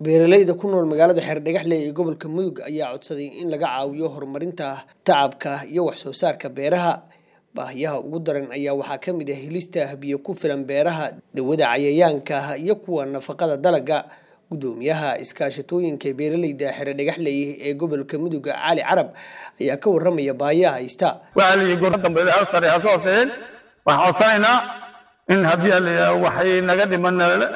beeralayda ku nool magaalada xeerdhagaxle ee gobolka mudug ayaa codsaday in laga caawiyo horumarinta tacabka iyo wax soo saarka beeraha baahiyaha ugu daran ayaa waxaa ka mid ah helista biyo ku filan beeraha dawada cayayaanka iyo kuwa nafaqada dalaga gudoomiyaha iskaashatooyinka beeralayda xeerdhagaxley ee gobolka mudug cali carab ayaa ka waramaya baahiyaha haysta waxaa la yidhi goor dambe sare ha soo hooseeyeen waxaan codsanaynaa in haddii la waxay naga dhiman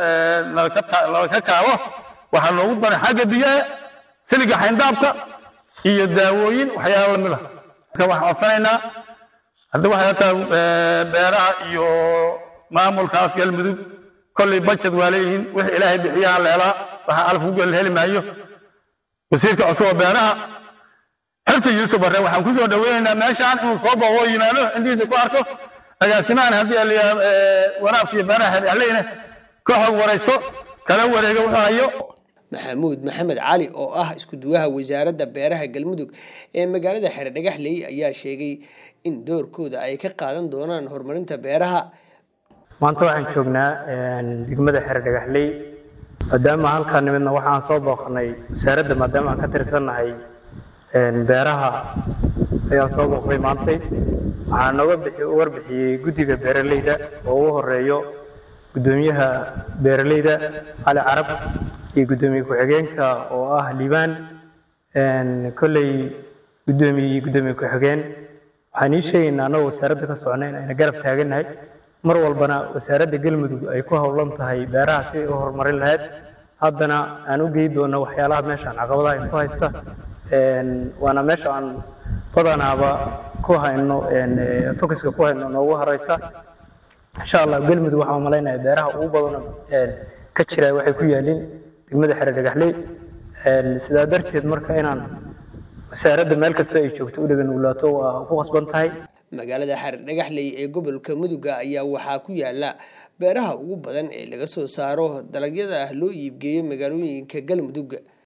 nalaka kaabo waxaa loogu daray xagga biyaha siliga xayndaabka iyo daawooyin waxyaala lamid ah marka waxaan codsanaynaa hadda waxay hataa beeraha iyo maamulkaas galmudug kolley budget waa leeyihiin wixii ilaahay bixiyaha la helaa waxaa alaf ugu heli maayo wasiirka cusub oo beeraha xirta yuusuf barre waxaan ku soo dhaweynaynaa meeshaan inuu soo booqo yimaado intiisa ku arko agaasimahan haddii la waraabkiyo beeraha xeerdhexleyna ka xog waraysto kala wareega wuxuu hayo maxamuud maxamed cali oo ah isku duwaha wasaaradda beeraha galmudug ee magaalada xeerdhagaxley ayaa sheegay in doorkooda ay ka qaadan doonaan horumarinta beeraha maanta waxaan joognaa degmada xeerdhagaxley maadaama halkaa nimidna waxaan soo booqnay wasaaradda maadaama aan ka tirsannahay beeraha ayaan soo booqday maantay waxaa nooga warbixiyey guddiga beeralayda oo ugu horeeyo guddoomiyaha beeralayda cali carab iyo guddoomiye ku-xigeenka oo ah liibaan kolley guddoomiye iyo guddoomiye ku-xigeen waxaan ii sheegaynaa annagoo wasaaradda ka socnay in ayna garab taagannahay mar walbana wasaaradda galmudug ay ku howlan tahay beeraha si ay u horumarin lahayd haddana aan u geyi doono waxyaalaha meeshaan caqabadaha ay ku haysta waana meesha aan badanaaba ku hayno focuska ku hayno noogu horeysa insha allah galmudug waxaan malaynaya beeraha ugu badan ka jira waxay ku yaalin degmada xere dhagaxley sidaa darteed marka inaan wasaaradda meel kasta ay joogto u dhegan ulaato waa ku qasban tahay magaalada xeer dhagaxley ee gobolka muduga ayaa waxaa ku yaala beeraha ugu badan ee laga soo saaro dalagyada ah loo iibgeeyo magaalooyinka galmudug